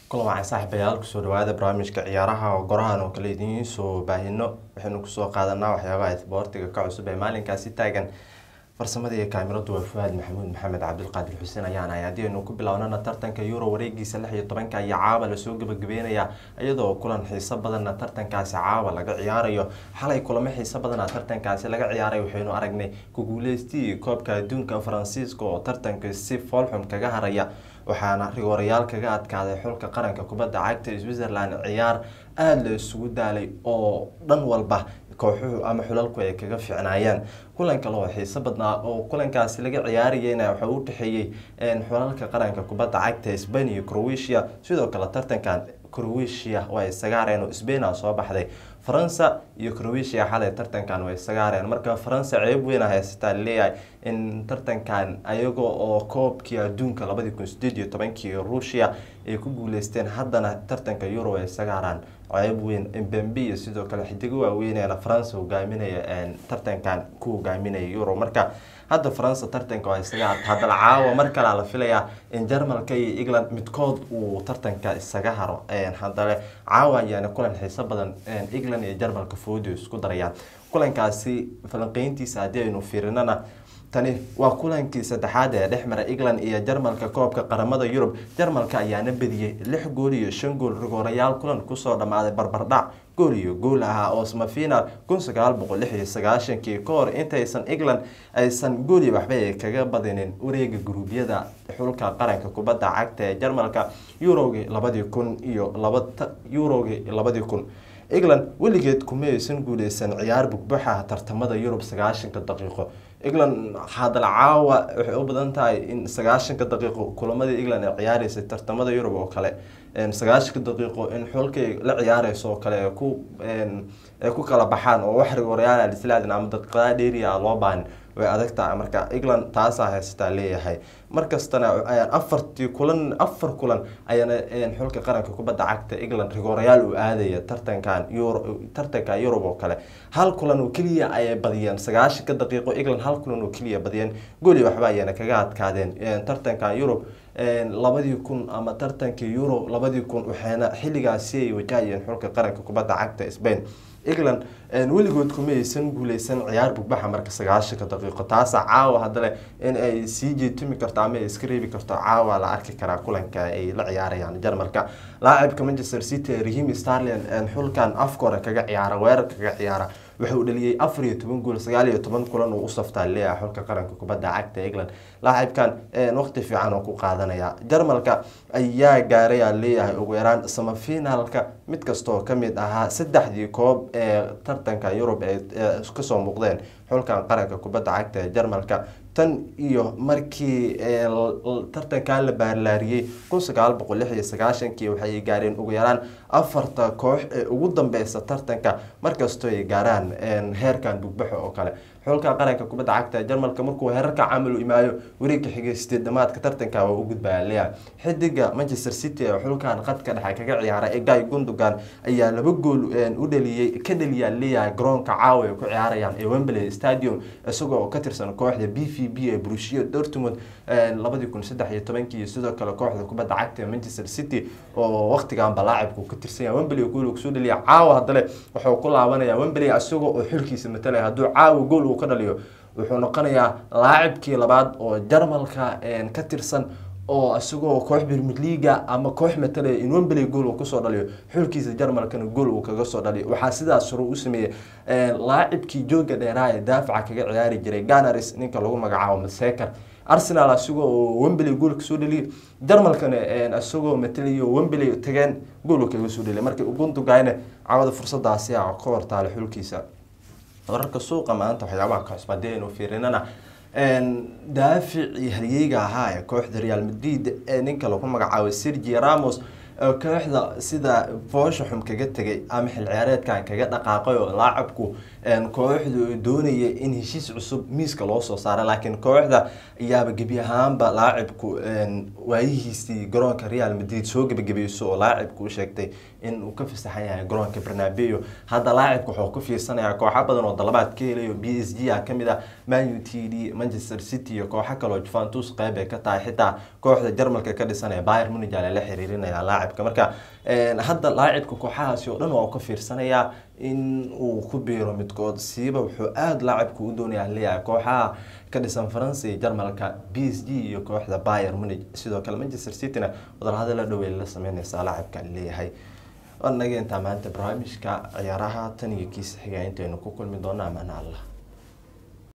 kulan waxaan saaxiibayaal kusoo dhawaada barnaamijka ciyaaraha oo gorahan oo kale idiin soo baahino waxaynu kusoo qaadanaa waxyaabaha isboortiga ka cusub ee maalinkaasi taagan farsamada iyo kaamiradu waa fuhaad maxamuud maxamed cabdulqaadir xuseen ayaan ahay haddii aynu ku bilownana tartanka euro wareegiisa lix iyo tobanka iyo caawa lasoo gabagabeynaya iyadoo kulan xiiso badanna tartankaasi caawa laga ciyaarayo xalay kulamo xiiso badana tartankaasi laga ciyaaray waxaynu aragnay kuguuleystii koobka adduunka faransiiska oo tartanka si foolxum kaga haraya waxaana rigoorayaal kaga adkaaday xulka qaranka kubadda cagta switzerland ciyaar aada la isugu daalay oo dhan walba kooxuhu ama xulalku ay kaga ficnaayeen kulan kale oo xiiso badnaa oo kulankaasi laga ciyaarayeyna waxaa u dhexeeyey xulalka qaranka kubadda cagta sbain iyo croatia sidoo kale tartankan croatia waa isaga hareen oo sbaina soo baxday faransa iyo croatia xalay tartankan way isaga hareen marka faransa ceeb weyna haysataa leeyahay in tartankan ayaga oo koobkii adduunka labadii kun sideed iyo tobankii ruushia ay ku guuleysteen haddana tartanka euro ay isaga haraan ceeb weyn mbembe iyo sidoo kale xidigo waaweynena faransa hogaaminaya tartankan ku hogaaminaya euro marka hadda faransa tartanka waa isaga harta haddana caawa mar kalea la filayaa in jarmalka iyo england midkood uu tartanka isaga haro haddale caawa ayaana kulan xiiso badan england iyo jarmalka foodio isku darayaan kulankaasi falanqeyntiisa haddii aynu fiirinana tani waa kulankii saddexaad ee dhex mara england iyo jarmalka koobka qaramada yurub jarmalka ayaana bediyey lix gool iyo shan gool rigoorayaal kulan kusoo dhammaaday barbardhac gool iyo gool ahaa oo smafinal kun sagaal boqol lix iyo sagaashankii ka hor intaysan england aysan gooli waxba ay kaga badinin wareega guruubyada xulka qaranka kubadda cagta ee jarmalka eurogii labadii kun iyo laba eurogii labadii kun england weligeed kuma aysan guuleysan ciyaar bugbaxa tartamada yurub sagaashanka daqiiqo england hadal caawa waxay u badan tahay in sagaashanka daqiiqo kulamadii england ay ciyaareysay tartamada yurub oo kale sagaashanka daqiiqo in xulkay la ciyaareyso oo kale ku ay ku kala baxaan oo wax rigoorayaal islaadin ama daqiiqada dheeriya loo baanin way adag tahay marka england taasaa haysataa leeyahay markastana afartii kulan afar kulan ayaana xulka qaranka kubadda cagta england rigoorayaal uu aadaya tartankan euro tartanka yurub oo kale hal kulan oo keliya ayay badiyeen sagaashanka daqiiqo england hal kulan oo keliya badiyeen gooli waxba ayaana kaga adkaadeen tartankan yurub labadii kun ama tartankii euro labadii kun waxayna xilligaasi ay wajahayeen xulka qaranka kubadda cagta spain england weligood kuma aysan guuleysan ciyaar bugbaxa marka sagaashanka daqiiqo taasa caawa haddale in ay sii jeetumi karto ama ay iska reebi karto caawa la arki karaa kulanka ay la ciyaarayaan jarmalka laacibka manchester city rahim starland xulkan afkore kaga ciyaara weerar kaga ciyaara wuxuu dhaliyey afar iyo toban gool sagaal iyo toban kulan uu u saftaa leeyahay xulka qaranka kubadda cagta england laacibkan waqti fiican oo ku qaadanaya jarmalka ayaa gaaray aa leeyahay ugu yaraan samafinaalka mid kastaoo kamid ahaa saddexdii koob ee tartanka yurub ee kasoo muuqdeen xulkan qaranka kubadda cagta ee jarmalka tan iyo markii tartankan la baarlaariyey kun sagaal boqol lix iyo sagaashankii waxay gaareen ugu yaraan afarta koox ee ugu dambeysa tartanka markastoo ay gaaraan heerkan bugbaxo oo kale xulka qaranka kubadda cagta jarmalka markuu heerarka camal u imaayo wareegka xigay sideed dhamaadka tartanka waa u gudbaya leeya xidiga manchester city ee xulkan qadka dhexe kaga ciyaara ee guy gundogan ayaa laba gool u dhaliyey ka dhaliyaa leeyahay garoonka caawa ay ku ciyaarayaan ee wembley stadium isagoo ka tirsan kooxda b v b ee brushia dortmund labadii kun saddex iyo tobankii iyo sidoo kale kooxda kubadda cagta ee manchester city oo waqtiganba laacibku ka tirsan yahay wembley gool kusoo dhaliya caawa haddale wuxuu ku laabanaya wembley isagoo oo xulkiisa matalaya hadduu caawa gool uu ka dhaliyo wuxuu noqonayaa laacibkii labaad oo jarmalka ka tirsan oo isagoo koox birmid liga ama koox matalaya in wembley gool uu kusoo dhaliyo xulkiisa jarmalkana gool uu kaga soo dhaliyo waxaa sidaas shuru u sameeyey laacibkii jooga dheeraa ee daafaca kaga ciyaari jiray ganaris ninka lagu magacaabo maseker arsenal isagoo oo wembley gool kasoo dhaliyay jarmalkana isagoo matalayo wembley tageen gool kaga soo dhaliya marka ugundugayna cawada fursadaasi a ka hortaala xulkiisa wararka suuqa maanta waxyaabaha ka cusub haddii aynu fiirinana daaficii haryeyga ahaa ee kooxda real madrid ee ninka lagu magacaabo sergi ramos kooxda sida foosha xum kaga tegay ama xil ciyaareedkan kaga dhaqaaqay oo laacabku kooxdu doonaya in heshiis cusub miiska loo soo saara laakiin kooxda ayaaba gebi ahaanba laacibku waayihiisii garoonka real madrid soo gebagabeyso oo laacibku u sheegtay in uu ka fasaxan yahay garoonka bernabeo hadda laacibka wuxuu ku fiirsanayaa kooxo badan oo dalabaad ka helayo b s g a kamid ah man u t d manchester city iyo kooxo kaleo juventus qeyb ay ka tahay xitaa kooxda jarmalka ka dhisanaya bayer munij ale la xiriirinaya laacib laacibka marka hadda laacibka kooxahaasi oo dhan waa uu ka fiirsanayaa in uu ku biiro midkood siiba wuxuu aada laacibka u doonaya leeyahay kooxaha ka dhisan faransa iyo jarmalka b s g iyo kooxda bayer munich sidoo kale manchester cityna wadalhadala dhowey la sameyneysaa laacibka leeyahay naga intaa maanta barnaamijka ciyaaraha tan iyo kiisa xiga intaynu ku kulmi doona amaana allah